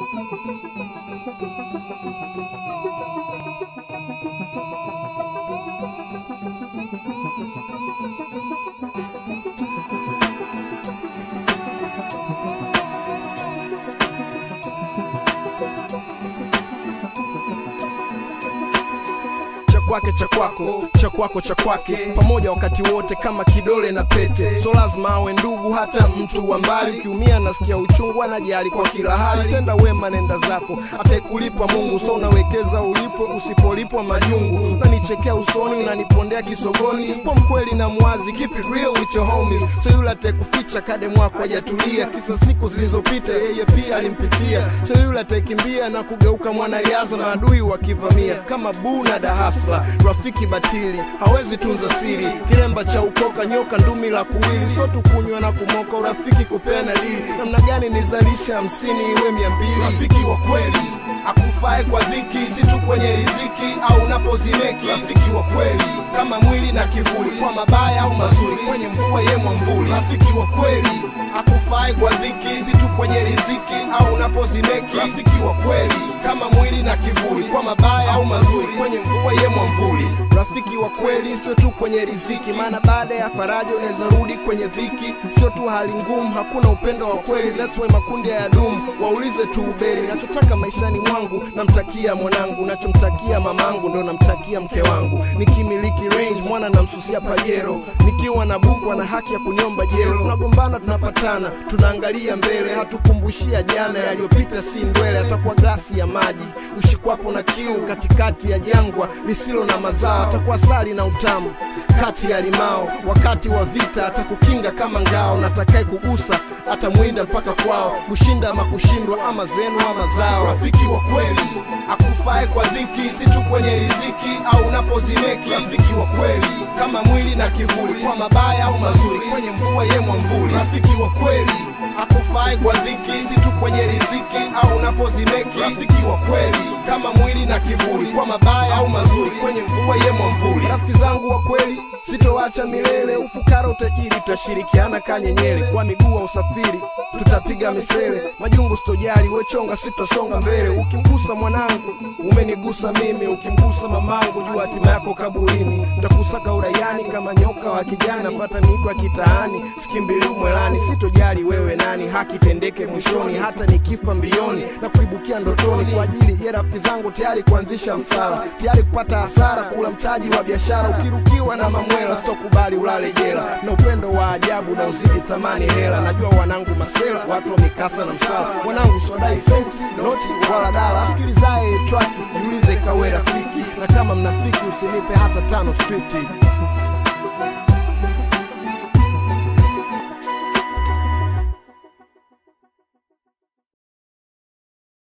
cha kwake cha kwako cha kwako cha kwake pamoja wakati wote kama kidole na pete so lazima awe ndugu hata mtu wa mbali ukiumia nasikia uchungu anajali kwa kila hali tenda wema nenda zako ataikulipa mungu so unawekeza ulipwe usipolipwa majungu unanichekea usoni unanipondea kisogoni kwa mkweli na mwazi keep it real with your homies so yule atekuficha kade mwako hajatulia kisa siku zilizopita yeye pia alimpitia so yule ataikimbia na kugeuka mwanariadha na adui wakivamia kama buu na dahasla rafiki batili hawezi tunza siri kilemba cha ukoka nyoka ndumi la kuwili so tukunywa na kumoka urafiki kupeana dili namna gani nizalisha hamsini iwe mia mbili rafiki wa kweli akufae kwa dhiki si tu kwenye riziki au unapozimeki rafiki wa kweli kama mwili na kivuli kwa mabaya au mazuri kwenye mvua ye mwamvuli rafiki wa kweli akufae kwa dhiki si tu kwenye riziki au unapozimeki rafiki wa kweli kama mwili na kivuli kwa mabaya au mazuri kwenye mvua ye mwamvuli rafiki wa kweli sio tu kwenye riziki maana baada ya faraja unaweza rudi kwenye dhiki sio tu hali ngumu hakuna upendo wa kweli that's why makundi ya dumu waulize tu uberi nachotaka maishani mwangu namtakia mwanangu nachomtakia mamangu ndo namtakia mke wangu nikimiliki range mwana namsusia pajero nikiwa na buku ana haki ya kuniomba jero tunagombana tunapatana tunaangalia mbele hatukumbushia jana yaliyopita si ndwele atakuwa glasi ya maji ushikwapo na kiu katikati ya jangwa lisilo na mazao atakuwa sali na utamu kati ya limao wakati wa vita atakukinga kama ngao natakae kugusa atamwinda mpaka kwao kushinda ama kushindwa ama zenu ama zao rafiki wa kweli akufae kwa dhiki si tu kwenye riziki au unapozimeki rafiki wa kweli kama mwili na kivuli kwa mabaya au mazuri kwenye mvua ye mwamvuli rafiki wa kweli akufae kwa dhiki si tu kwenye riziki au unapozimeki rafiki wa kweli kama mwili na kivuli kwa mabaya au mazuri kwenye mvua ye mwamvuli rafiki zangu wa kweli sitowacha milele ufukara utajiri tutashirikiana kanyenyele kwa miguu wa usafiri tutapiga misele majungu sitojali wechonga sitosonga mbele ukimgusa mwanangu umenigusa mimi ukimgusa mamangu jua hatima yako kaburini ntakusaka uraiani kama nyoka wa kijani napata miiko ya kitaani sikimbili umwelani sitojali wewe nani haki tendeke mwishoni hata nikifa mbioni na kuibukia ndotoni kwa ajili ya rafiki zangu tayari kuanzisha msala tayari kupata hasara kula mtaji wa biashara ukirukiwa na mamwela sitokubali ulale jela na upendo wa ajabu na uzidi thamani hela najua wanangu masela watu wa mikasa na msala wanangu swadai senti noti wala dala sikilizaye traki jiulize kawe rafiki na kama mnafiki usinipe hata tano striti